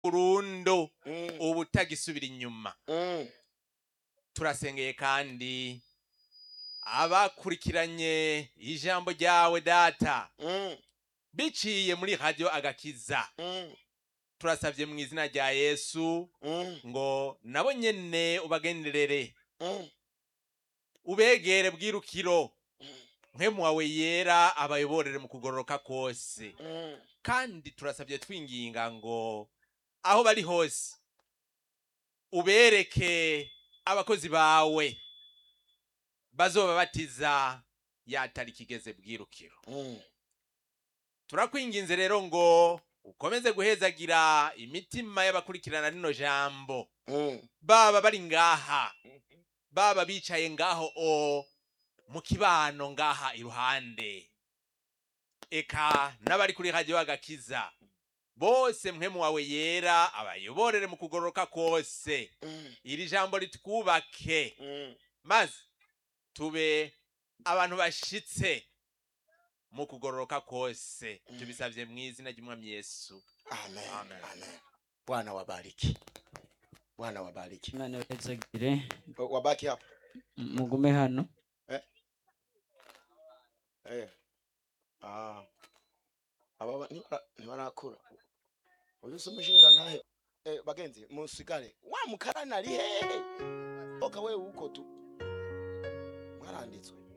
burundu Mm. ubu utagisubira inyuma Mm. turasengeye kandi abakurikiranye ijambo ryawe data Mm. biciye muri radiyo agakiza Mm. turasabye mu izina rya yesu Mm. ngo nabo nyene ubagenderere Mm. ubegere bwirukiro mpemu wawe yera abayoborere mu kugororoka kose Mm. kandi turasabye twinginga ngo aho bari hose ubereke abakozi bawe bazoba batiza yatariki igeze bwirukiro Mm. turakwinginze rero ngo ukomeze guhezagira imitima y'abakurikirana rino jambo Mm. baba bari ngaha baba bicaye ngaho o mu kibano ngaha iruhande eka n'abari kuri radiyo agakiza bose mpemu wawe yera abayoborere mu kugororoka kose Mm. iri jambo ritwubake Mm. maze tube abantu bashitse mu kugororoka kose Mm. tubisabye mu izina ry'umwami yesu Amen. Amen. Amen. Bwana wabariki. Bwana wabariki. imana ibahezagire Wabaki hapo. mugume hano Eh. Ah. Aba ba- nibara- nibarakura. Uyu si umushinga ntahe. Eh, bagenzi musigare. Wa mukarani ari hehe? Oka wewe uko tu. Mwaranditswe.